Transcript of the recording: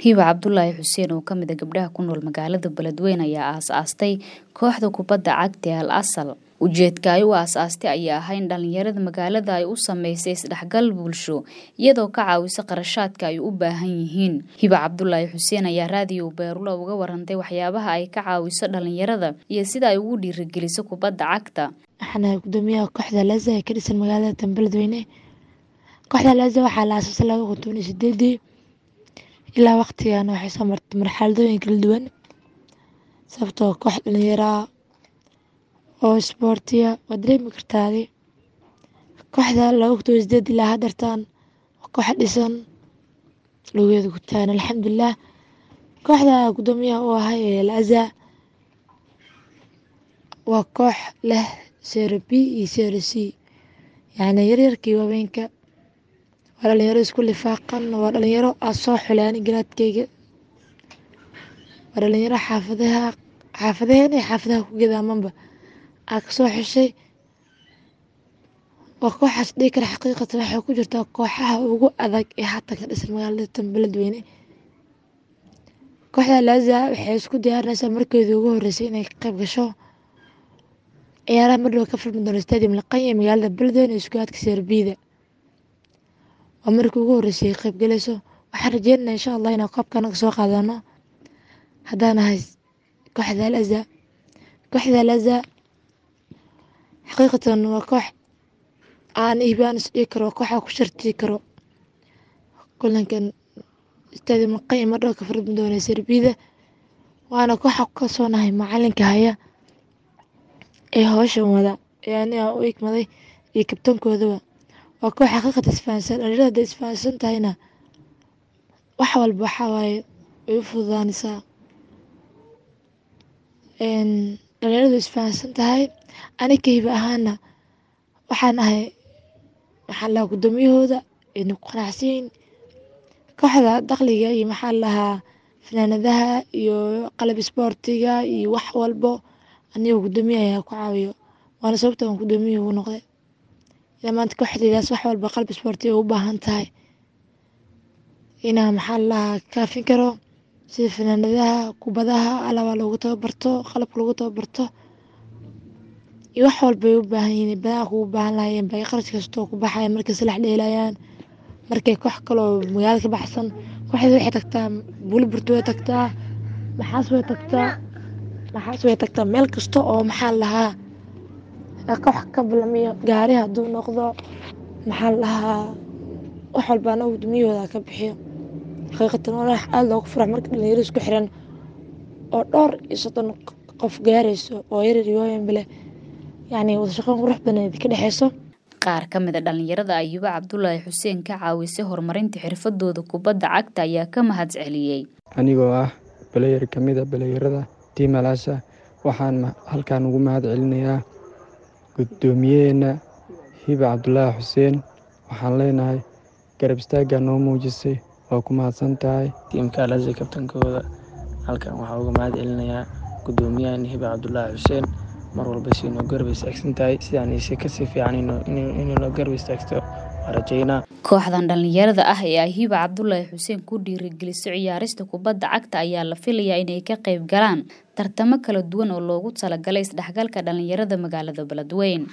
hiba cabdulaahi xuseen oo kamid a gabdhaha ku nool magaalada beledweyne ayaa aas-aastay kooxda kubadda cagta ee al asal ujeedka ay u aas-aastay ayaa ahaa in dhalinyarada magaalada ay u sameysay isdhexgal bulsho iyadoo ka caawisa qarashaadka ay u baahan yihiin hiba cabdulaahi xuseen ayaa raadiyo beerulo uga warantay waxyaabaha ay ka caawiso dhalinyarada iyo sida ay ugu dhiirigeliso kubadda cagta waxaana gudoomiyaha kooxda laza ee ka dhisan magaalada beledweyne kooxda laza waxaa la aasaasay laba kun toban iyo sideedii ilaa waqtigan waxay soo martay marxaladooyin kala duwan sababtoo koox dhalinyaraa oo isboortiya waa dareemi kartaadi kooxda laba kun toban iyo sideed ilaa hadartaan waa koox dhisan lugeeda ku taagan alxamdulilah kooxda gudoomiyaha u ahay ee laza waa koox leh sero b iyo sero c yacni yaryarkii waaweynka waa dhalinyaro isku lifaaqan waa dhalinyaro aad soo xuleani garaadkeyga waa dhalinyaro xaafadaha xaafadaheen iyo xaafadaha ku gadaamanba aa kasoo xeshay waa kooxaas dhihi kara xaqiiqatan waxay ku jirtaa kooxaha ugu adag ee hatan ka dhisan magaalada tan beledweyne kooxda laza waxay isku diyaarinaysaa markeedii ugu horeysay inay ka qayb gasho ciyaaraha madhow ka filmi doono stadium laqan ee magaalada beledweyne ee iskuaadka serbida waa markii ugu horeysay ay qaybgalayso waxaan rajeynana insha allah inaan koobka naga soo qaadano haddaan ahay kooxda laza kooxda laza xaqiiqatan waa koox aan iibaan is dhigi karo kooxa ku shartii karo kulankan stadium laqan ee madhow ka filmi doono serbida waana kooxa ku kalsoonahay macalinka haya ee howshan wada ee aniga u igmaday iyo kabtankoodaba waa koox xaqiiqata isfahansan dhalinyarada hadday isfahansan tahayna wax walba waxaa waaye way u fududaanaysaa dhalinyaradu isfahansan tahay aniga hiba ahaana waxaan ahay maxaa lahaa gudoomiyahooda ayna ku qanacsanyiin kooxda dakhliga iyo maxaa lahaa fanaanadaha iyo qalab isboortiga iyo wax walbo anigoo gudoomiye ayaa ku caawiyo waana sababta aan gudoomiyihii ugu noqday ilaa maanta kooxdaydaas wax walba qalab isboortiga u baahan tahay inaa maxaa lalahaa kaafin karo sida fanaanadaha kubadaha alaba lagu tababarto qalabka lagu tababarto iyo wax walbay u baahan yihiin badaha kugu baahan lahayeen bay qarash kastoo ku baxaya markay salax dheelayaan markay koox kaloo magaalada ka baxsan kooxda waxay tagtaa buliburto way tagtaa maxaas way tagtaa maxaas way tagtaa meel kasta oo maxaa lahaa koox ka bilamiyo gaari hadduu noqdo maxaa lahaa wax walba anaga gudumiyahooda ka bixiyo xaqiiqatan waa aada loogu furax marka dhalinyaro isku xiran oo dhowr iyo soddon qof gaarayso oo yaryar iyo waaweynbale yacni wada shaqoyn qurux badan ka dhexeyso qaar ka mid a dhalinyarada ayuba cabdulaahi xuseen ka caawisay horumarinta xirfadooda kubadda cagta ayaa ka mahad celiyey anigoo ah baleyer ka mid a baleyerada tiimalaasha waxaan halkan ugu mahad celinayaa guddoomiyaheenna hiba cabdulaahi xuseen waxaan leenahay garab istaaggaa noo muujisay waa ku mahadsan tahay tiimka alaza kabtankooda halkan waxaa uga mahad celinayaa guddoomiyahan hiba cabdulaahi xuseen mar walba si noo garab istaagsan tahay sidaan ise kasii fiican inay noo garab istaagto waa rajeynaa kooxdan dhalinyarada ah ee ay hiba cabdulaahi xuseen ku dhiirigeliso ciyaarista kubadda cagta ayaa la filayaa inay ka qayb galaan tartamo kala duwan oo loogu talagalay isdhexgalka dhalinyarada magaalada beledweyn